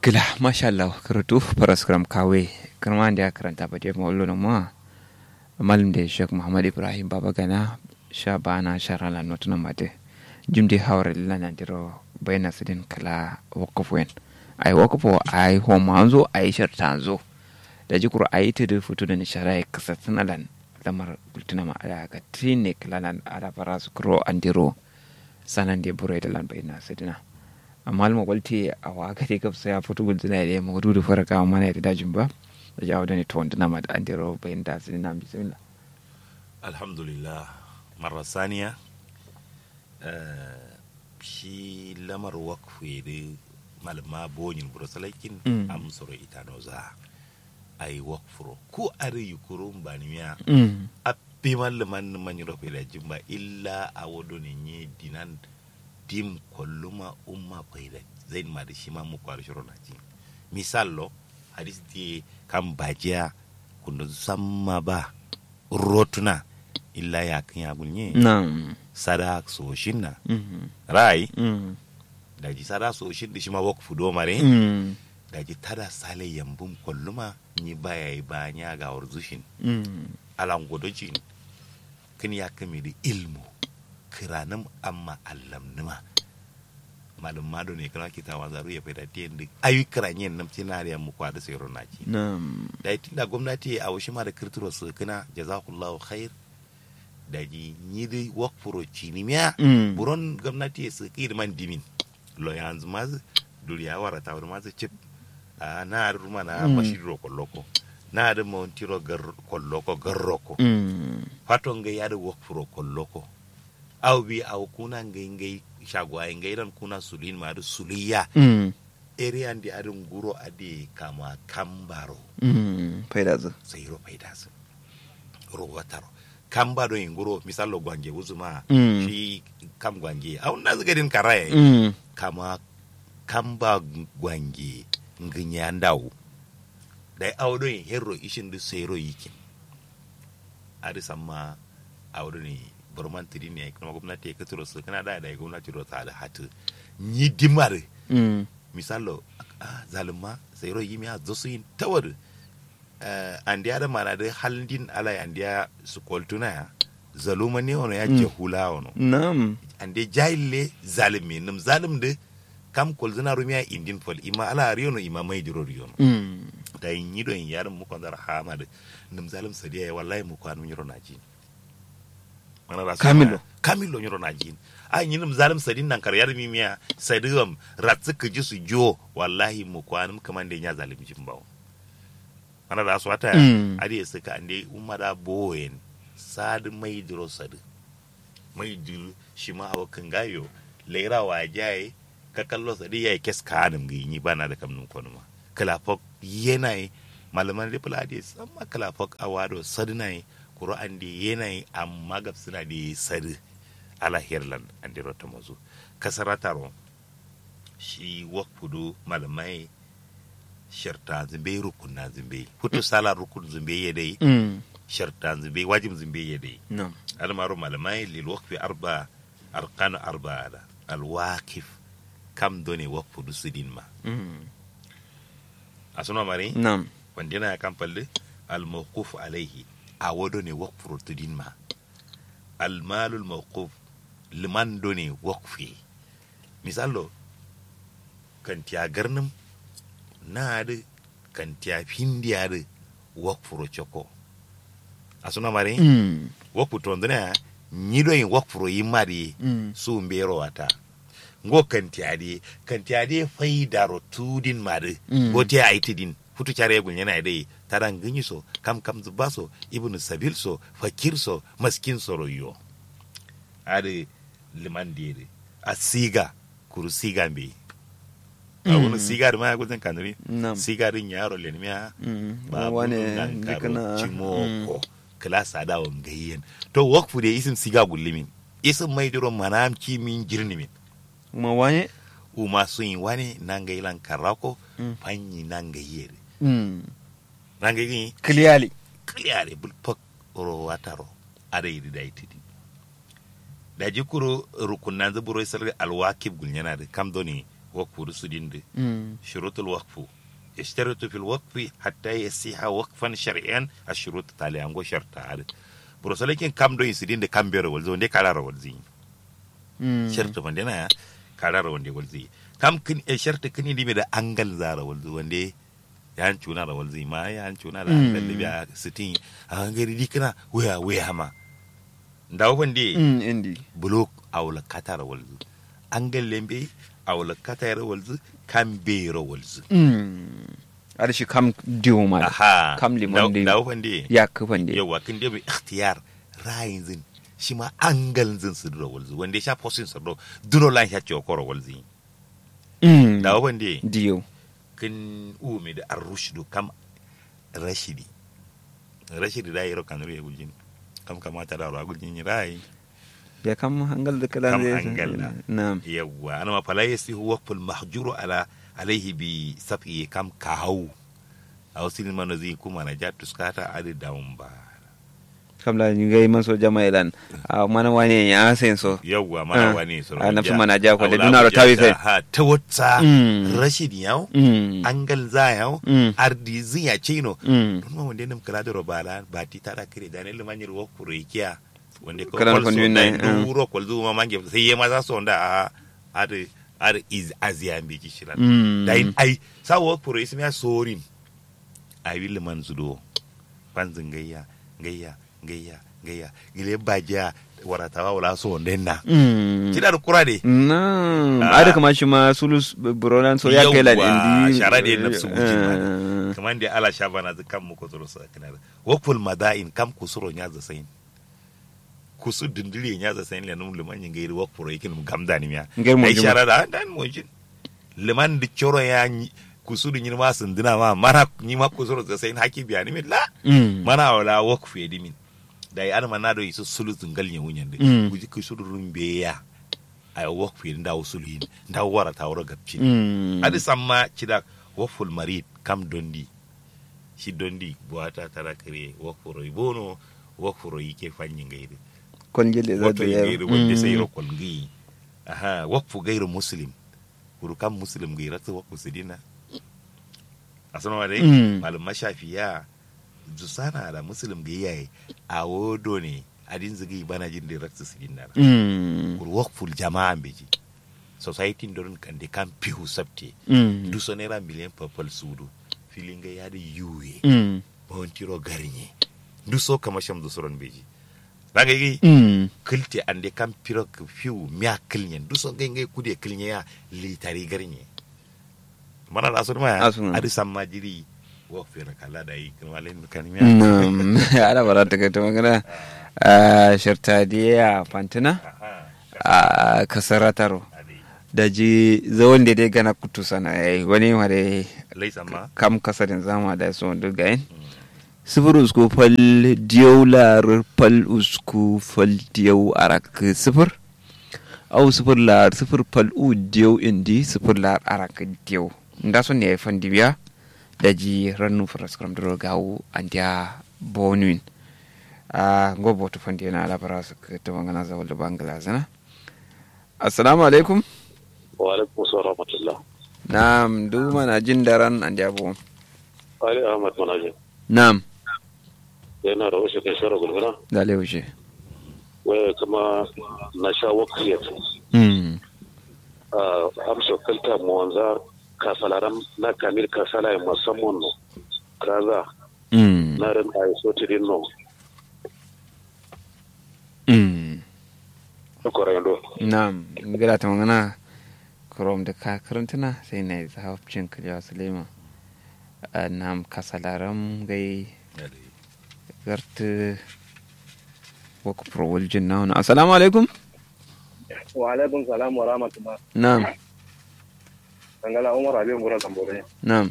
Gila, masha Allah, karatu paraskram kawe, karma da karanta ba dai mawallo na ma. Malam da Sheikh Muhammad Ibrahim Baba Gana, sha bana shara la notuna mate. Jumdi hawar lila na diro bayna sidin kala wakafu yen. Ai wakafu ai homa anzo ai sharta anzo. Da jikuru ai ta da fito da nishara ya kasa sanalan lamar bultuna ma ala ga tine kala ala fara su kuro andiro sanan da bure da lan bayna sidina. amma alma kwalti a waka dai gabsa ya fito gudu na da mu da fara kawo mana da dajin ba da jawo da ne to wanda na ma da an dero bayan da sai na bismillah alhamdulillah marar saniya shi lamar wakfu da malama bonyin burasalakin amsoro ita no za a yi wakfuro ko a yi kurun ba ni miya a fi malaman manyan rafi da jimba illa a wado ne nye dinan dim kolluma umma payda zain ma da shi ma mu kwar shiro na ji misallo hadis di kan bajiya kunda samma ba rotuna illa ya kan ya gunye na'am sada so shinna rai mm da ji sada so shin da shi ma wak fudo mare mm da ji tada sale yambum kolluma ni baya yi banya ga warzushin mm alan godojin kin ya kame da ilmu kiranin amma allam nima malum mado ne kana kita wa zaru ya fada tiyan da ayu kiranyen nam tina da mu kwada sai ronaci na'am da itin da gwamnati a washi ma da kirtiro su kana jazakallahu khair da ji ni da wakfuro cinimiya mm buron gwamnati su ki da man dimin lo yanzu ma duriya wara ta wani ma chip a na ruma na Mm. mashiro kolloko na da mawantiro gar kolloko garroko mm faton ga yada wakfuro kolloko aw bi aw kuna ngai ngai shagwa ngai ran kuna sulin ma da suliya mm area andi adun guro ade kama kambaro mm faida zu sai ro faida su ro wataro kambaro in guro misalo gwange uzuma Mm. shi kam gwange aw na zaga din karaye mm kama kamba gwange nginya ndawu dai awdo in herro ishin du sero yikin adi samma awdo ni burman tiri ne kuma gwamnati ya katuro su kana da da gwamnati ro ta da hatu ni dimar mm misalo ah, zalima sero yimi a zosu yin tawar uh, andiya da mana da halin alai andiya su koltuna ya zaluma ne ono ya Mm. jehula ono na'am ande jahille zalimi num zalim de kam kol zina rumiya indin fol ima ala riyono ima mai diro riyono mm da yin yido in yarin mu kondar hama de num zalim sadiya ya wallahi mu kwanu nyiro na jin mana rasu Kamilo. kamilo nyiro na jin a yin num zalim sadin nan kar yarmi miya sadiwam ratsu ka ji su jo wallahi mu kwanu kaman da ya zalim jin bawo mana rasu wata Mm. ade suka ande umada boyen sad mai diro sadi mai diro shi ma awa kan gayo laira wa jaye ka kallo sadi yayi kes kanum gi ni bana da kamnun kono ma kalafok yenai malaman ripula ade samma kalafok awado sadi nai kuro ande yenai amma gab suna da sadi ala herland ande rota mazu kasarataro shi wakfudu malamai sharta zimbe rukun na zimbe hutu sala rukun zimbe ya dai mm sharta zimbe wajib zimbe ya dai na'am almaru malamai lil waqfi arba arkan arba ala al waqif kam doni waqfu dusidin ma mm asuna mari na'am wandina ya kan palle al mawquf alayhi a wodo ne waqfu rutudin ma al malu al mawquf liman doni waqfi misalo kan tiya garnum na da kan tiya findiya da waqfu choko asuna mari mm woku tondona nyido yin wakfuro yi mari mm su mbero wata ngo kantiade kantiade faidaro tudin mari Mm. gote aitidin futu care gun yana dai taran ganyi so kam kam zubaso ibnu sabil so fakir so maskin so royo ade liman dire a siga kuru siga mbe a wani siga da maya gudun kanuri na'am siga din yaro lenmiya mm ba wane nan karo dikana cimoko klasa da wangayyen to wakfu da isim siga gullimin isim mai diro manam kimin jirnimin ma wane uma sun yi wani nan ga ilan karako Mm. fanyi nan ga yere mm nan ga yi clearly kliyare bulpak oro wataro ada yi da itidi da jikuro rukunan zuburo isar alwakib gulnyana da kam doni wakfu su dinde Mm. shurutul wakfu yashtaritu fil waqfi hatta yasiha waqfan shar'an ashurut taliyango sharta ad brosalakin kam do insidin de kam bero walzo de karara walzi Mm. sharta wande na karara wande walzi kam kin e sharta kin indi da angal zara walzo wande yan cuna da walzi ma yan cuna da Mm. angal da biya sitin a ngari dikana waya waya ma ndawo wande Mm, indi blok awla katara walzu angal lembe awla katara walzu kam bero walzu Mm. ada shi kam diwo ma aha kam limon da da wande ya kufan da yawa kin dai mai ikhtiyar rayin zin shi ma angal zin su duro walzu wanda ya sha posin su duro duro lan ya ce okoro walzi Mm. da wande diyo kin umi da arrushdu kam rashidi rashidi da yiro kan ruye guljin kam kamata da ruwa guljin rai ya kam hangal da kalan kam zai angal na na'am yawa ana ma fala yasihu waqful mahjuru ala alaihi bi safi kam kahau a wasu limanu zai kuma na ja tuskata adi daun ba kam la ni gai maso jama ilan a mana wani ya sen so yawwa mana Ah, wani su ah, nafsu mana ja ko da dunaro tawi fe. ha ta wata Mm. rashid yau Mm. angal za yau Mm. ardi ziya chino Mm. don ma wanda nam kala da robala ba ti ta da kire da ne limanyir wo kurekiya wanda ko Kala kol kon so yun da na, ah. duro kol zu ma mange sai yema za so da a ar ar iz aziya mbi ki shiran Mm. da in ai sa wo kure ismi ya sorin ai will man zudo panzin gayya gayya gayya gayya gile baja waratawa wala so ndenna Mm. kida da kura de na Ah. ada kama shi ma sulus buronan so ya kai lan Yawwa, indi shara da nafsu wujin ma Ah. kamar da ala shabana zu kam mu kusuro sa kana wakul madain kam kusuro nya za sain kusu dindiri nya za sain le num liman yin gairi wakuro yake num gamda ni miya Ngai mo ai juma. shara da dan mo jin liman di choro ya nyi- kusu di nyima sundina ma mana nyima kusuro za sain haki biya ni mi la Mm. mana wala wakfu ya dimin da ya ana na do isu sulu zungal nya wunyan de Mm. kuji kusuro rumbe ya ay wakfu ya ndaw sulu yin ndaw wara ta wara gabci Mm. adi samma cida woful marid kam dondi si dondi buwata tara kare wofuro bono wofuro yike fanyi ngairi kon jelle za woto ta ngairi wonde sayro kol ngi aha wofu gairu muslim kuru kam muslim ngi ratu wofu sidina asana wade Mm. malum mashafiya jusana da muslim ngi yayi a wodo ne adin zigi bana jin da ratu sidina Mm. kuru woful jama'a beji society dorin kande kan pihu sabte Mm. du so naira miliyan papal sudu filinga yadi yuwe Mm. bawantiro garnye du so kama sham du soron beji daga yi Mm. kilte ande kam piro k- fiu miya kilnyen du so ngai ngai kude kilnye ya litari garnye mana da asun ma Asun. adi samma jiri wo fera kala da yi kan walen kan miya Naam, ana bara ta kai ta magana a shirtadiya fantina aha a kasarataro adi da ji zawon da dai gana kutu sana yayi wani ma da lai samma kam kasarin zama da su wanda ga yin sifir usku fal diyau lar fal usku fal diyau arak sifir au sifir lar sifir fal u diyau indi sifir lar arak diyau nda so ne fan dibiya da ji rannu faraskram dro gawu andia bonuin a gobo to fan na ala bara su ta wangana za wala bangla zana assalamu alaikum wa alaikum salam rahmatullah na'am duk mana jin daren andia bo ali ahmad manaje na'am yana da wasu kai shara gulguna da leushe waya kuma na sha wakiyat mm a amsa kalta mu wanza kasalaram na kamil kasala ya musamman no kaza mm na ran a so tidin no mm ko rendo Na'am, gada ta magana Chrome da ka karantuna sai na yi zahabcin kaliwa Sulema. Na'am, kasalaram gai adi garta waku prowal jin na wani. Assalamu alaikum. wa alaikum salam wa rahmatullah Na'am, dangala umar abin gura tambore na'am,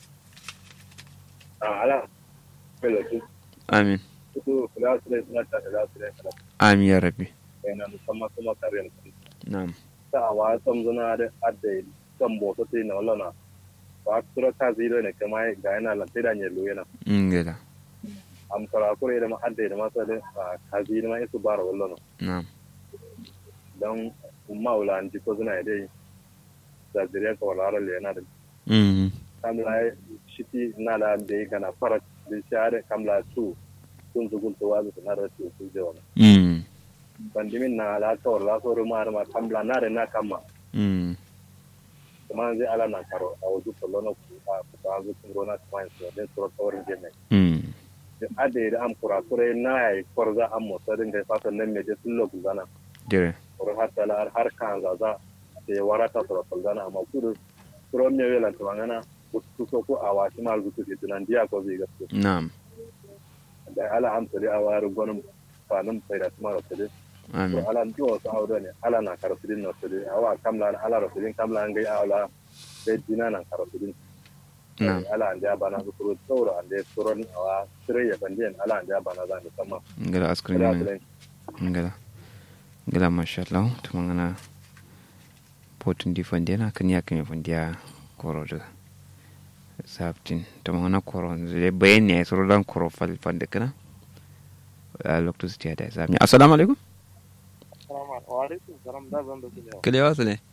a ala pelo tu amin. tu kula su ne suna ta kula su ne kala Amin ya rabbi. yana musamman kuma karen Na'am. ta wa sam zuna da adde kan boto ti na wala wa tura ka ziro ne kama ga yana lan da ne lo yana In gada. am kara kure da ma adde da ma sa da ka ziro ma isu bara wala no Na'am. dan umma wala an ji ko zuna dai da zuriya ka wala le na da mm kamla shiti na la be kana farat bi share kamla tu kun su kun to wa na da tu su je wala mm bandimin na la to la so ruma ma kamla na da na kama mm kuma zai ala na karo a wajen tolono ku a ku ba zu kun rona kuma su da su to wurin je mai mm ade da am kura kure na ya korza am mo sadin da fatan nan me je tullo ku zana dire or hatta la har kan za za te warata to to zana amma kudu kuro me wela to ngana ku so ku awa shi mal gutu ke tunan dia ko zai gaske na'am da ala am tare a waru gonum fanum sai da kuma tare to amin ala ndo so awdo ne ala na karafidin no tare awa kamla na ala rafidin kamla ngai ala be dina na karafidin na'am ala ande bana su kuro tsoro ande tsoron awa sire ya bandiyan ala ande bana za ni sama ngala askrin da ne su ngala ngala masha Allah tumangana potun di fandena kan ya kan fandiya koro da sabtin tumangana koro zai bayan ne suru dan koro fal fande kana a lokacin su da sami assalamu alaikum Waalaikum salam da zan da su ne kale wasu ne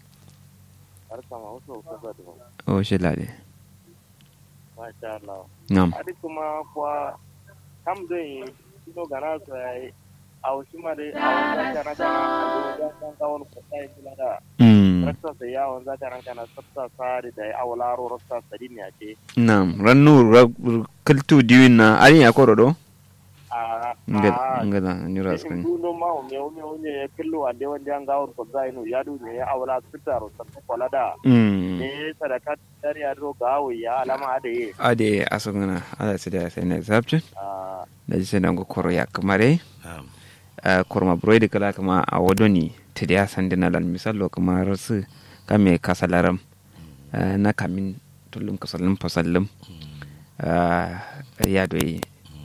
har sama wasu kusa da ba. o shi lade Masha Allah. na'am Adi kuma kuwa kam zai ino gana su ya yi a wasu ma dai a wani zaka na kana a wajen kan kawon kusa ya kula da mm rasta sai yawon zaka na kana sabta sari da ya awalaro rasta sari ne a ce. na'am rannu ra- kaltu diwin na ari ya koro do A ngala ngala ni in raskrin duno ma o me o me o ne ya killo ande wanda an gawon kusa ino ya du ne ya awala sitaro sabta kwala da. mm Ne sadaka dari ya do gawo ya alama da ye. ade asungana ala sida sai ne sabtin Ah, da ji sai dango koro ya kamare Na'am. Uh, korma broidi kala kama a wodoni tidi a sandina lan misalo kama rasu kame kasalaram uh, na kamin tulum kasalim pasalim uh, ya doi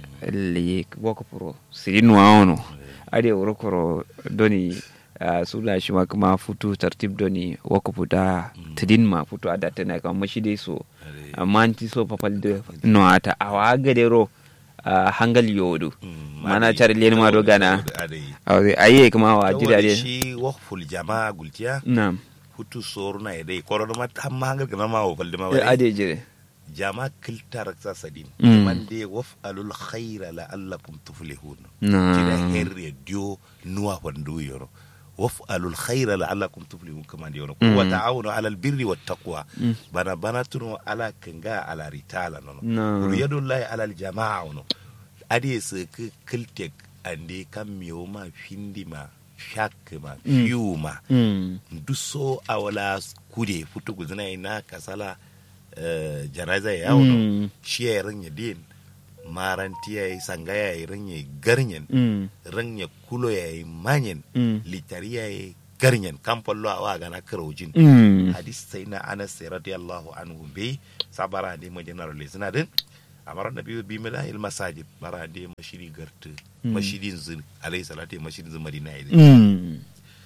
li woko puro siri nuwa ono ade wuro koro doni uh, sula shi ma kuma futu tartib doni woko puta tidin ma futu ada tana kama mashide so amma anti so papal de no ata awa gadero uh, hangal yodo Mm, mana ade- car len ma do gana ade. awde aye kuma wa Saboda jira de shi wakful jama'a gultiya nam hutu soru na idai korona ma tamma hangal kana ma wa falde ma Eh, wale ade jire jama kilta raksa sadin Mm. man de waf'alul khaira la'allakum tuflihun Na. kida herre dio nuwa fandu yoro waf'alul khaira la'allakum tuflihun kama de yoro Mm. wa ta'awunu 'alal birri wat taqwa Mm. bana bana tuno ala kanga ala ritala nono Na. yadullahi 'alal jama'a no ade se ke kiltek ande kam mioma findima shakma Mm. fiuma mm duso a wala kude futu guzina ina kasala eh, janaza ya yawo Mm. shi ya ranya din maranti ya yi sanga ya yi ranya garnyen mm ranya kulo ya yi manyen Mm. litari ya yi garnyen kamfallo a wa gana karojin mm hadis sai na anas sai radiyallahu anhu be sabara de mo general le sina din amara nabi bi mila il masajid bara de mashiri gartu Mm. mashidin zin alayhi salatu mashidin zin madina ya mm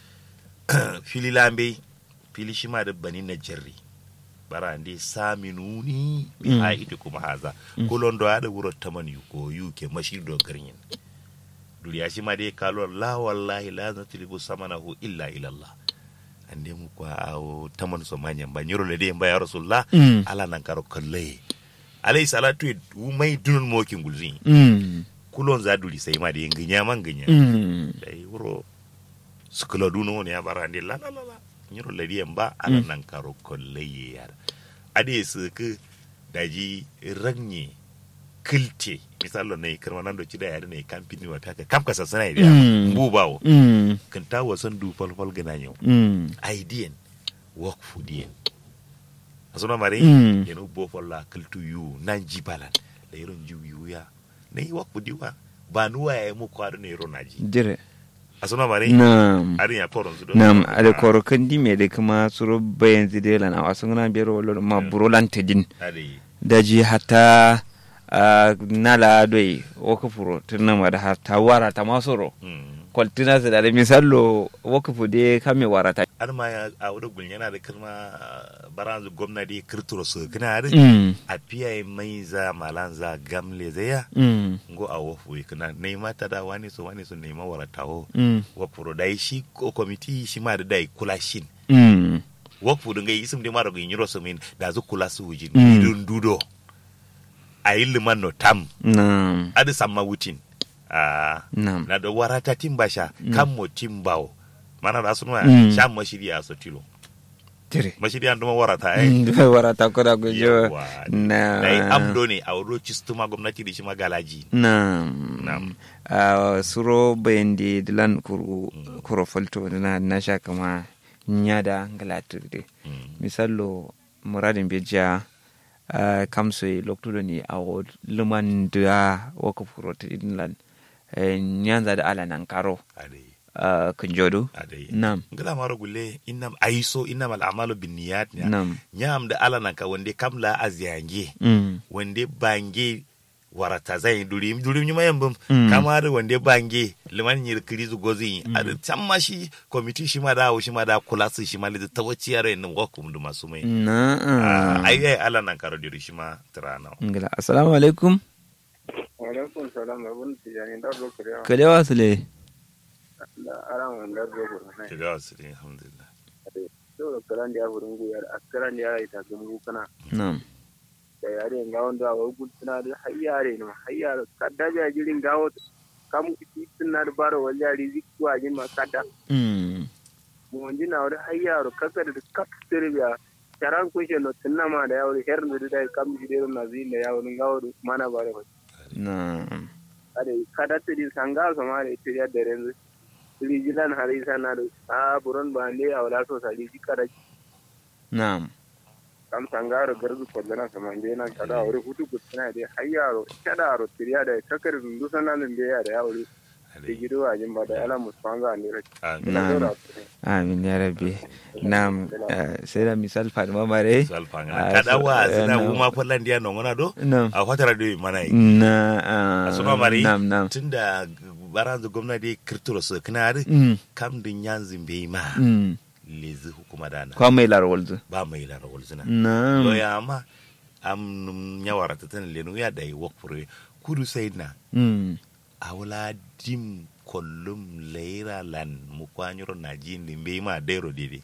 fili lambe fili shima da bani na jarri bara ndi saminuni bi Mm. haiti kuma haza kulon do ada wuro taman yu ko yu ke mashir do garin duriya shima dai kalo la wallahi la natlibu samanahu illa ila Allah ande mu kwa awo taman so manyan ba nyoro le de mba ya rasulullah Mm. ala nan karo kalle alayhi salatu wu mai dunun mokin gulzin mm kulon za duri sai ma da nginya man nginya mm dai wuro sukula duno ne ya bara ne la la la la nyiro le di ba ala Mm. nan karo kolle ye yar ade su ku daji ragne kilte misalo ne kirma nan do cida yare ne kampini wa taka kam kasa sana ide Mm. mbu bawo mm kan ta wasan du fal fal gana nyo mm aidian work for dien asuna mare Mm. yeno bo falla kiltu yu nan jibalan le yero ju yu ya ne work for diwa banuwa ya mu kwado ne yero naji jire asuna mare nam arin ya koron su do nam ade koro kandi me de kuma suro bayan zide lan awa sungana biyar wala ma buro lan tedin ade daji hata uh, nala doi woka furo tirna ma da hata wara ta masoro mm kwaltina su da da misallo woka fu de kame wara ta har ma ya a wurin gulin yana da kirma baranzu gwamnati kirturo su kana da mm a fiye mai za malan za gamle zaya mm ngo a wofu kana nema ta da wani so wani so nema wara tawo mm wa furo dai shi ko komiti shi ma da dai kula shin mm wakfu dinga isum de maro gi nyiro sumin da zu kula su wujin Mm. idun dudo ayi liman no tam nam adi samma wutin ah nam na da warata timbasha kan mo timbawo mana da sunwa Mm. sha mashiri a so tilo tire mashiri an duma warata ai Mm, warata koda gujo Yawwa. na da yi amdo ne a wuro cistuma gwamnati da shi magalaji nam Nam. Ah, suro bayandi dilan kuru kuro falto na na sha kama nyada ngalatirde Mm. misallo muradin beja uh, kamso loktudo ni awo luman da waka furo tidinlan uh, nyanza da ala nan karo adai uh, kunjodo adai nam ngala maro gulle innam aiso innam al'amalu binniyat ne nam nyam da ala nan ka wande kamla azyange mm. wande bange warata zai duri duri nyuma yambum Mm. kamar wande bange liman nyir krizu gozi ada tamma shi committee shi ma da shi ma da kula su shi ma da tawaci yare nan wakum da masu mai na Ah, ai ai ala nan karo diri shi ma tirana ngala assalamu alaikum alaikum salam abun tijani da zo kuriya kalewa sule da aran da zo kuriya ki ga wasu ne alhamdulillah to da karan da burin guyar askaran da ya ita gumu kana nam da yare ga wanda wa gultuna da hayyare ne hayyare kadda ja jirin gawo kam kitin na da baro waljari zikku a jin makada mm. mu wanji na wani hayyaro kaka da kap sirbiya taran kushe no tunna ma da yawo her da da kam jidero na zin da yawo gawo mana bare ba nam ade kada tiri sanga so ma da tiri da renzu tiri jilan hari sana da a buron ba ne a wala so sali jikara nam kam sangaro garzu kollana sama inde na kada wuri hutu kutsina de hayyaro kada ro tiriya da kakar dundu sanan da ya da yawo da gido a jin ba da ala musfanga ne rai nam amin ya rabbi nam uh, sai da misal fatima mare salfanga Ah, kada so- wa eh, zina no. kuma fallan dia non ngona do nam a fatara do mana yi na uh, asuma mari nam nam tunda baranzu gwamnati kirturo su kana mm. kam din yanzu bai ma mm. lezi hukuma dana kwa mai larwalzu ba mai lara walzina nam to ya ma am nyawara ta tan lenu ya dai wakfure kudu sai na mm. awla dim kollum leira lan mu kwanyuro na jindi bai ma dero dede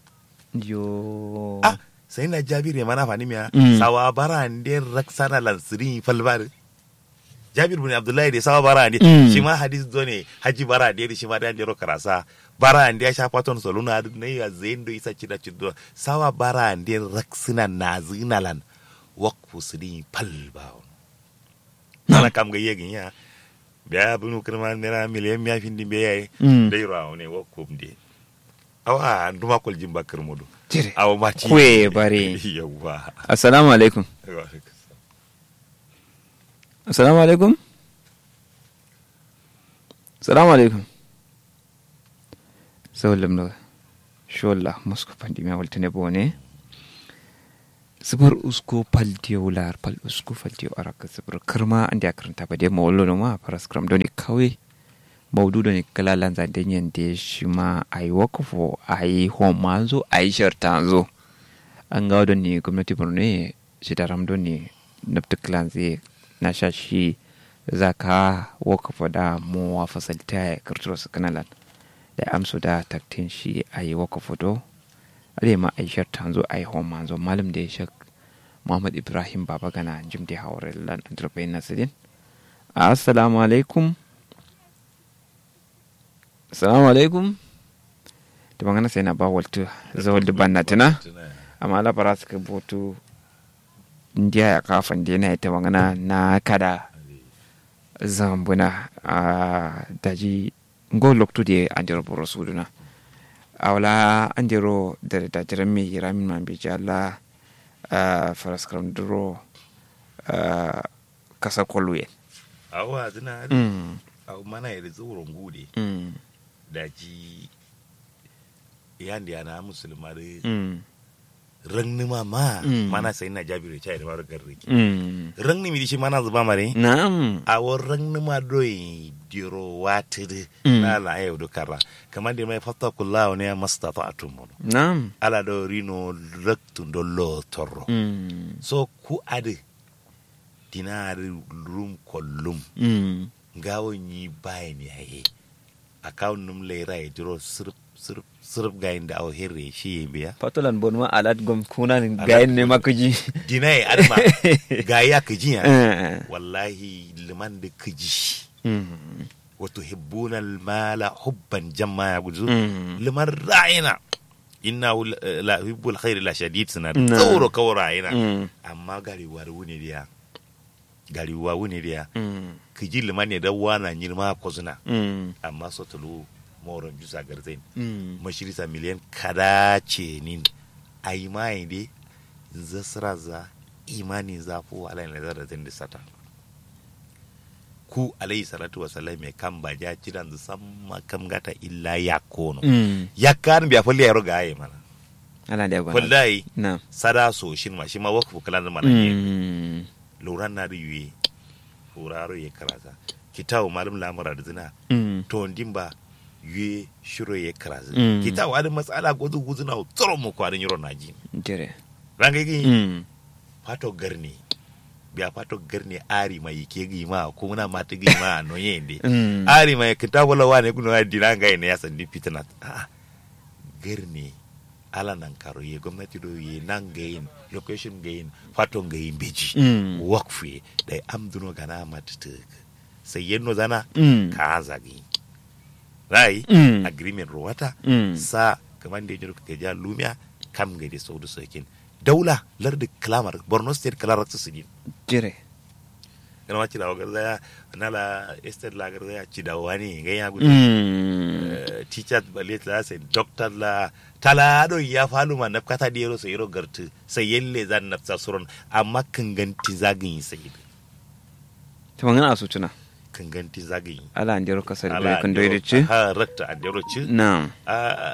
yo ah sai na jabir ya mana fani miya Mm. sawa bara ande raksana lan sirin falbar jabir bin abdullahi da sawa bara ande Mm. shi ma hadis do ne haji bara ande shi ma da ande ro karasa bara ande ya shafa ton soluna ne ya zain do isa cida cido sawa bara ande raksina na zinalan wakfu sirin falba nana kam ga yegin ya biya bunu kirma nera miliyan miya fin dimbe yayi Mm. dai rawo ne wakfu de awa nduma kol jimba kirmudu Jire. awa mati Kwe bare. yawa assalamu alaikum assalamu alaikum assalamu alaikum sawallam no sholla musko pandi mi waltene bone sibir usko paltiyo lar pal usko faltiyo araka sibir kirma andi akaranta ba de mawlo no ma paras kram doni kawe maudu doni kala lanza denyen de shima ai wakofo ai homanzo ai shartanzo an ga doni gwamnati borno shi da ram doni nafta klanze na sha shi zaka wakofo da mu wa fasalta ya kirturo su kanalan da amsu da taktin shi ai wakofo do ale ma ai shartanzo ai homanzo malam da ya shak Muhammad Ibrahim Baba Gana Jim da Hawar Lan Antarbai Nasirin. Assalamu alaikum. Assalamu alaikum. Da magana sai na ba waltu zawal da banna tana. Amma la bara suka botu indiya ya kafan da yana ita magana na kada zambuna a daji ngo loktu da andiro boro suduna. Awla andiro da da jiran mai ramin man bi jalla uh, faraskram duro uh, kasa kolwe awa zina mm, aw mana yadda zuwurin gude mm, da ji yandi ana musulma da mm, rangni ma ma Mm. mana sai na jabiru chai da maro garri mm. rangni mi dishi mana zuba mare Na'am. awo rangni ma doi diro watiri Mm. na la ayo do kara kamar da mai fatta kullahu ne mastata atum Na'am. ala do rino raktun do lo torro Mm, so ku ade dinari rum kollum mm, ngawon yi bayan yayi account num lera ya jiro sirp sirf sirf gayin da awo herre shi ya biya patolan bon ma alat gom kuna gayen ne makuji dinai adama ga ya kaji ya Eh. wallahi liman da kaji Mm. wato hibbuna mala hubban jamma ya guzu Mm. liman ra'ina inna la hibbul khairi la shadid suna da Na. tsoro kawai ra'ina Mm. amma gariwa da wuni diya gariwa wuni diya Mm. kiji liman ne da wana nyirma ko suna Mm. amma sotulu moron jusa garzain Mm. mashirisa miliyan kada ce nin a yi maye dai zasira za imani za fu alai na zara zan da sata ku alayhi salatu wasallam mai kan ba ja jiran da samma kam gata illa ya kono Mm. ya kan biya falle ya roga ayi mana ala da gwana wallahi na sada so shin ma shi ma wakfu kalan da mana ne Mm. luran na da yuye furaro ya karata kitabu malum lamura da zina Mm. to ndimba yue shiro ye karazi Mm. kita wadi matsala gozu gozu na tsoro mu kwarin yiro naji jere ranga gi Mm. fato garni biya fato garni ari mai ke gi ma ko muna mata gi ma no yende Mm. ari mai kita wala wane kuno ya diranga ne ya sandi fitna ah garni ala nan karo ye gwamnati do ye nan gayin location gayin fato gayin beji Mm. wakfu ye da amduno gana matata sai yenno zana Mm. ka zagi rai Mm. agreement rowata Mm. sa kamar da ya ka ja lumiya kam ga da saudu sokin daula lardi kalamar borno state kalar su su jere kana ma ci da wagar zaya nala estate la gar zaya ci da wani ga ya gudu Mm. teacher balet la sai doctor la talado ya falu ma na kata da yaro sai yaro gartu sai yalle zan nafsa suron amma kan ganti zagin sai ta mangana su tuna kan ganti zagin ala an jero kasar da kan doyi da ci ha rakta an jaro ci na a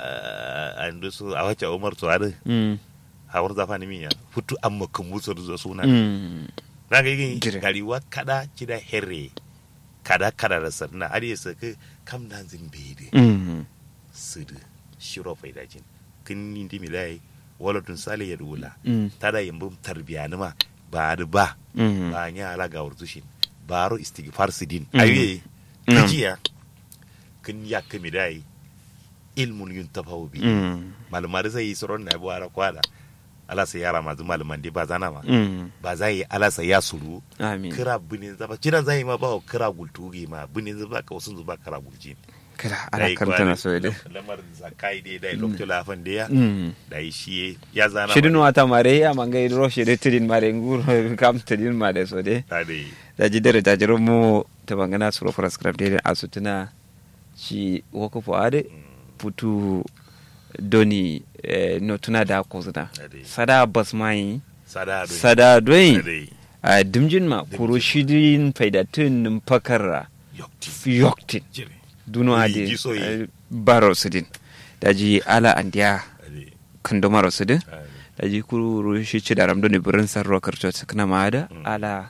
an su a wace umar to are Mm. hawar zafa ni miya futu amma kan musu da suna Mm. na ga yin Jire. gariwa kada kida herre kada kada da sarna ari ya saka kam dan zin bede Mm. sudu shiro faidajin kin ni ndi milai wala tun sale ya dula Mm. tada yambum tarbiya nima ba da ba Mm. ba nya ala ga wurzushin baro istighfar sidin Mm. ayi Mm. kajiya kin ya kami dai ilmun yuntafahu bi Mm. malumar zai yi tsoron na buwara kwada ala sai yara masu maluman dai ba zana ma Mm. ba za yi ala sai ya suru amin kira binin zaba kira zai ma ba wa kira gultugi ma binin zaba ka wasu zuba kira gulji kira ala karta na so da lamar zakai dai dai lokacin lafan da ya Mm. da yi shi ya zana shidin wata mare ya mangai ro shede tidin mare ngur kam tidin mare so de ta dai da ji dare da jiro mu ta bangana suro prescribe de asutuna shi woko fo ade putu doni eh, no tuna da ko zuna Ade. sada bas mai sada dai sada doin dai a dimjin ma kuro shidin faidatun nim pakara yokti yoktin jire duno Yi ade giso yi. eh, baro sidin da ji ala andiya dai kandomaro sidin dai daji kuru shi ci daram doni burin sarro karto sakna maada ala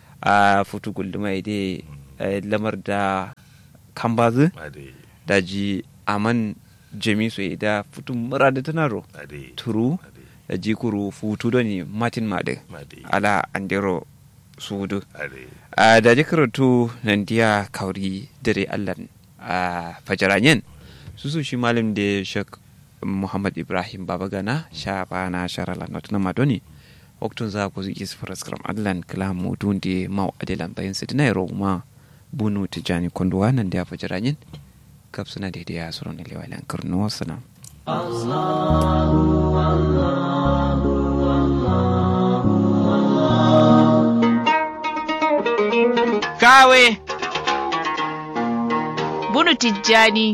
a futu gulduma ide eh, lamar da kambazu dai daji aman jami so ida futu murada tanaro dai turu daji kuru futu doni matin made dai ala andero sudu dai a daji karatu nan diya kauri dare allan a fajaranyen susu shi malam da shek muhammad ibrahim babagana sha bana sharala not na madoni waktun za ku zuki su faraskram allan kala mutun da mau adilan bayan su dina yaro ma bunu tijani konduwa nan da fajaranyen kaf suna daidai ya suron da lewalan karnu wasu Kawe. Bunu Tijjani